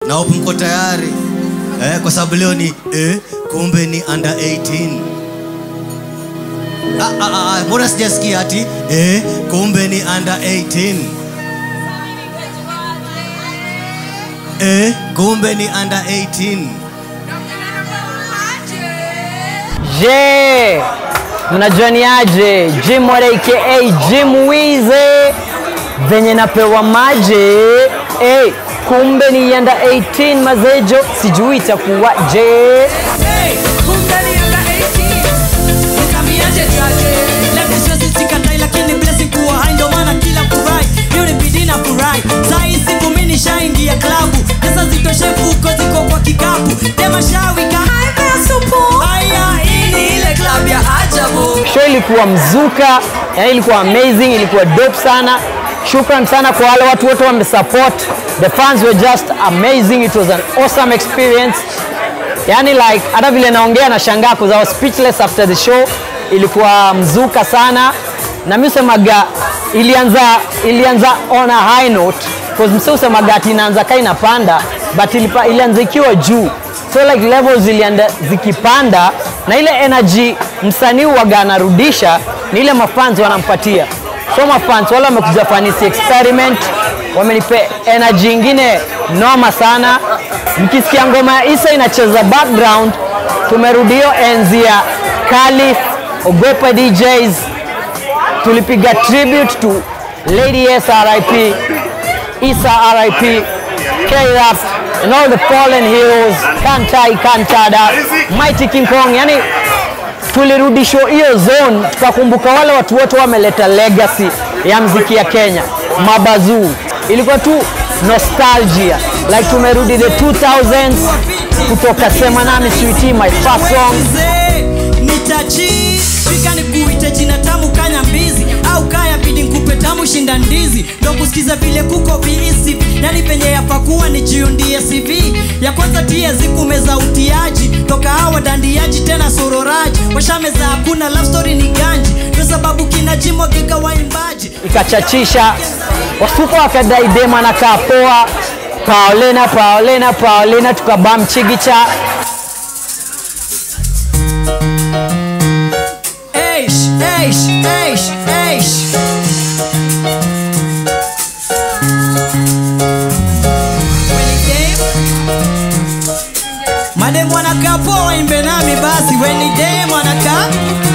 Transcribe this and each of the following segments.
na hope mko tayari eh, kwa sababu leo ni eh, kumbe ni under 18 Ah, ah, ah, mbona sijasikia ati eh, kumbe ni under 18 eh, kumbe ni under 18 Je, mnajua ni aje? Jim Wada aka Jim Wize venye napewa maje hey, kumbe ni yanda 18 mazejo, sijui itakuwa je. Hey, kumbe ni under 18. Nikamiaje jaje? Labda siwezi sikatai, lakini blessing kuwa hai, ndo maana kila furahi hiyo ni bidii na furahi. Saa hii siku mimi nishaingia klabu, pesa zitoshe fuko ziko kwa kikapu, tema shawika haipea supu. Haya, hii ni ile klabu ya ajabu. Show ilikuwa mzuka, yani ilikuwa amazing, ilikuwa dope sana. Shukran sana kwa wale watu wote wamesupport. The fans were just amazing. It was an awesome experience. Yani like hata vile naongea na shangaa because I was speechless after the show. Ilikuwa mzuka sana. Na mimi semaga ilianza ilianza on a high note because msee usemaga ati inaanza kai inapanda but ilipa, ilianza ikiwa juu so like levels zilienda zikipanda na ile energy msanii waga anarudisha ni ile mafans wanampatia so mafans wale wamekuja fanisi experiment wamenipe energy ingine noma sana mkisikia ngoma ya isa inacheza background tumerudi hiyo enzi ya Khalif ogopa DJs tulipiga tribute to Lady S RIP Isa RIP K-Rap and all the fallen heroes Kantai Kantada Mighty King Kong yani tulirudishwa hiyo zone tukakumbuka wale watu wote wameleta legacy ya mziki ya Kenya mabazuu ilikuwa tu nostalgia like tumerudi the 2000s kutoka sema nami sweetie my first song Mzee, nitachi fika nikuite jina tamu kanya mbizi au kaya bidi nkupe tamu shinda ndizi ndo kusikiza vile kuko viisi yani penye yapakuwa ni jiundie cv ya kwanza tie zikumeza utiaji toka hawa dandiaji tena sororaji washameza hakuna love story ni ganji ndo sababu kina jimwagika waimbaji ikachachisha wasuko wakadai dema na kaa poa paolena paolena paolena tukabam chigicha Eish, eish, eish, eish. Madem wanakaa poa waimbe nami basi weni dem wanakaa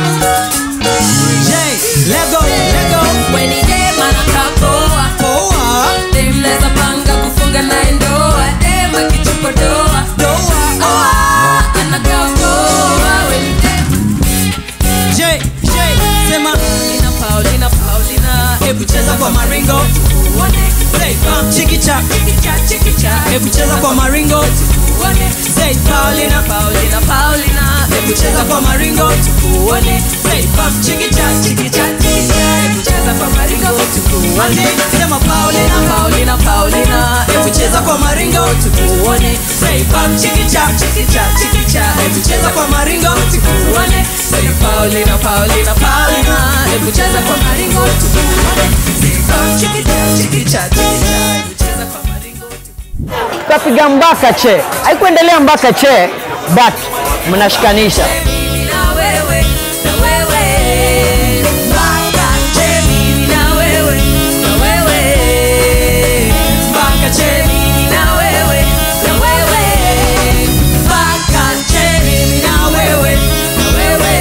Jay, lego, lego, Weni dem anakaa poa. poa, Dem mnaweza panga kufunga naye ndoa. Dem akichukua doa. doa, Ah, anakaa poa. Weni dem. Jay, Jay, sema Paulina, Paulina, Paulina. hebu cheza kwa maringo Uone. Say, bam, chikicha Chikicha, chikicha. hebu cheza kwa maringo Uone. Say, Paulina, Paulina, Paulina. hebu cheza kwa maringo Uone. Say, bam, chikicha Chikicha, chikicha. Hebu cheza kwa maringo tukuone. Sema Paulina, Paulina, Paulina. hebu cheza kwa maringo Tukuone. Say, bam, chikicha Chikicha, chikicha. hebu cheza kwa maringo tukuone Say Paulina, Paulina, Paulina Hebu cheza kwa maringo tukuone Say Paul, chikicha, chikicha, chikicha Hebu cheza kwa maringo tukapiga mpaka che haikuendelea mpaka che but mnashikanisha Mimi na wewe, na wewe Mpaka che mimi na wewe, na wewe Mpaka che mimi na wewe, na wewe Mpaka che mimi na wewe, na wewe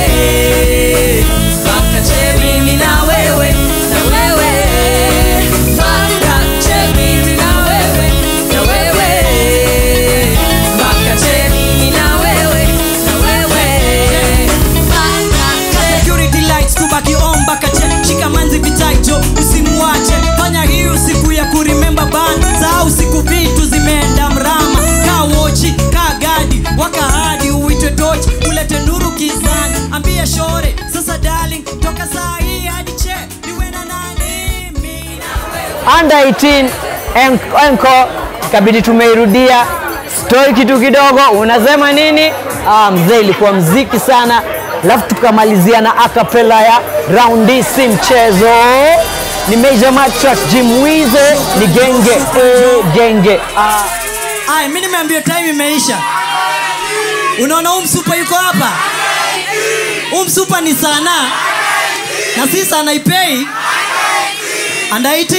Mpaka che mimi na wewe, na wewe Mpaka che mimi na wewe, na wewe Mpaka che mimi na wewe, na wewe Mpaka che security lights kubaki on mpaka che shika manzi vitaijo usimuache fanya hii usiku ya kurimemba ban sahau siku vitu zimeenda mrama kaa wochi kaa gadi waka hadi uitwe tochi ulete nuru kizani ambia shore sasa darling toka saa hii hadi che niwe na nani mimi na wewe under 18 en- enko ikabidi tumeirudia story kitu kidogo unasema nini ah, mzee ilikuwa mziki sana alafu tukamalizia na akapela ya raundi si mchezo ni major matrak jimwize ni genge eh, genge ah. aya mi nimeambia time imeisha unaona huu msupa yuko hapa huu msupa ni sana na si sana ipei under 18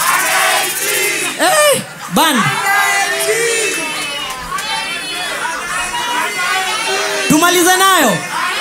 hey, band tumalize nayo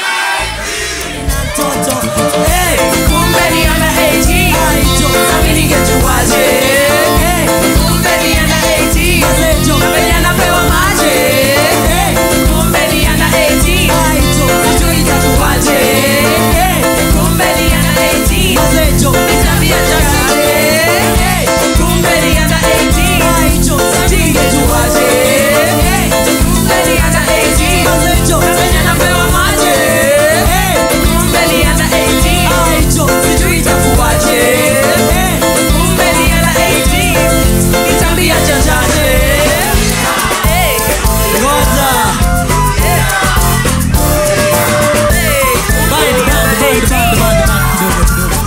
Hey, kumbe ni under 18. Nami ningejuaje? Hey, kumbe ni under 18. Na venye anapewa maji. Hey, kumbe ni under 18. Sijui itakuwaje. Hey, kumbe ni under 18. Ni tabia chachaje. Hey, kumbe ni under 18. Sijui ingejuaje. Hey, kumbe ni under 18. Na venye anapewa maji. Hey, kumbe ni under 18. Sijui itakuwaje. Hey, kumbe ni under 18. Ni tabia chachaje. Hey, ngoja hey. Band, band, band, band, band, band, kidogo, kidogo.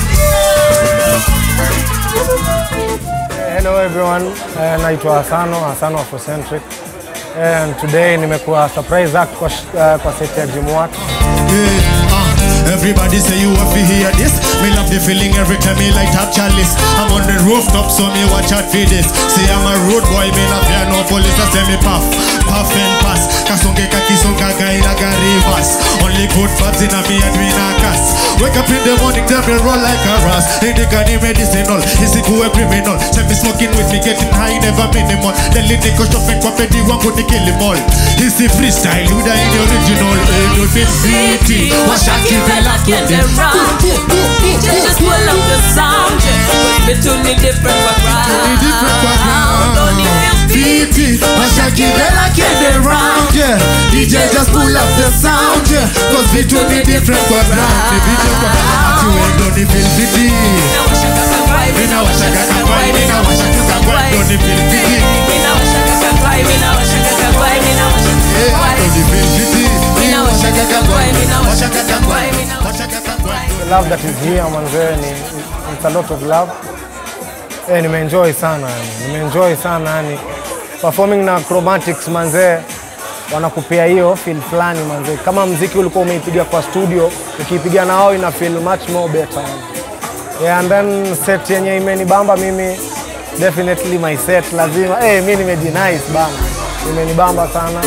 Hello everyone, uh, naitwa Hasano, Hasano Afrocentric. And today nimekuwa surprise act kwa, sh- uh, kwa set ya Jimwat. Yeah, uh, everybody say you want to hear this. Me love the feeling every time me light up chalice. I'm on the rooftop, so me watch out for this. See, I'm a road boy, me love fear no police. I say me puff, puff and pass. Kasonge kakisonga gaina garivas. Only good vibes in a me and we na cast. Wake up in the morning, tell me roll like a ras. Indica ni medicinal, isikuwe criminal. Say me smoking with me, getting high, never minimal. Deli niko shopping kwa pedi wangu ni kilimall. Hisi freestyle, luda in the original. Eh, no fit fiti. Washaki fella get around DJ just pull up the sound Cause between the different background different background. Don't need feel Fiti, Washaki Bella came around, yeah. DJ just pull up the sound, yeah. Cause vitu ni different kwa ground, ni vitu kwa Ati wendo ni feel fiti. Mina washaka kakwai Mina washaka kakwai, mina washaka kakwai, ndo ni feel fiti. Mina washaka kakwai Mina washaka kakwai Mina washaka Eh, kakwai ndo ni feel fiti. Mina washaka kakwai Mina Washaka washaka kakwai, kakwai Mina washaka kakwai. The love that is here manzee ni it's a lot of love. Eh, nimeenjoy sana yani. Nimeenjoy sana yani. Performing na Chromatics manzee wanakupea hiyo feel fulani manzee. Kama mziki ulikuwa umeipiga kwa studio, ukiipiga na wao ina feel much more better. Yani. Yeah, and then set yenye imenibamba mimi definitely my set lazima eh, mi nimejinice bana, imenibamba sana.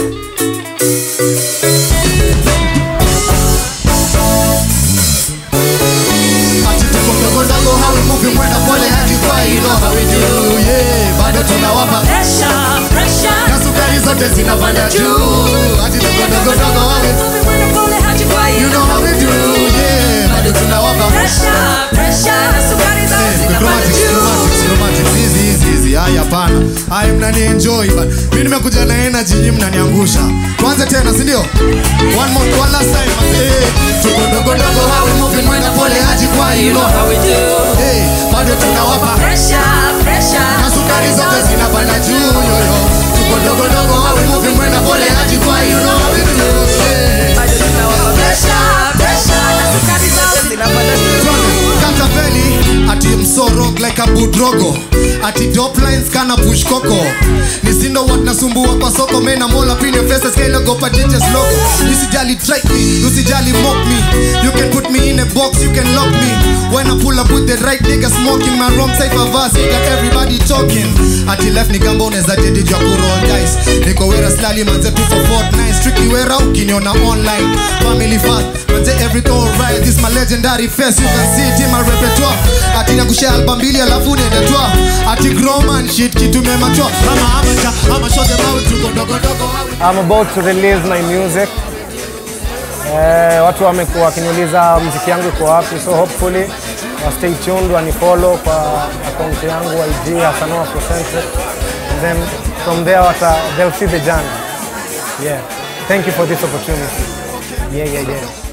Ati tuko ndogo ndogo, how we moving, mwenda pole hadi kwa hilo, how we do, yeah. Bado tunawapa Pressure, pressure na sukari zote zinapanda juu. Ati tuko ndogo ndogo, how we Moving when I'm calling hard to quiet You know how we do, yeah. Bado tunawapa Pressure, pressure Na sukari zao Eh, zinapanda chromatics, juu chromatics, chromatics. Hizi, hizi, hizi. Haya, hapana. Haya, mnani enjoy but mi nimekuja na energy nyinyi mnaniangusha. Tuanze tena, si ndio? One more, one last time. Eh, tuko ndogo ndogo, how we moving, mwenda pole haji kwa hilo. How we do Eh, bado tunawapa Pressure, pressure na sukari zote zinapanda juu yoyo. Tuko ndogo ndogo, how we moving, mwenda pole haji kwa hilo. How we do, yeah. Bado tunawapa pressure, pressure Na sukari zao zinapanda juu Katapeli ati msoro like a budrogo ati dop lines kana push koko nisindo what nasumbua kwa soko mena mola pin your face scale go pa DJ's logo usijali try me usijali mock me you can put me in a box you can lock me when I pull up with the right nigga smoking my wrong side of us you got everybody talking ati left ni gamba unaweza dedi jwa kuroll dice niko wera slali manze tu for fortnight strictly wera ukiniona online family fast manze everything alright this my legendary face you can see it in my repertoire ati nakushare album mbili alafu niende twa ati groman shit kitu mematwa ama amacha ama show them how tuko ndogo ndogo how I'm about to release my music. Eh, watu wamekuwa wakiniuliza mziki yangu iko wapi, so hopefully wa stay tuned, wanifollow kwa account yangu IG Hasano Afrocentric, and then from there wata, they'll see the journey. Yeah. Thank you for this opportunity. Yeah, yeah, yeah.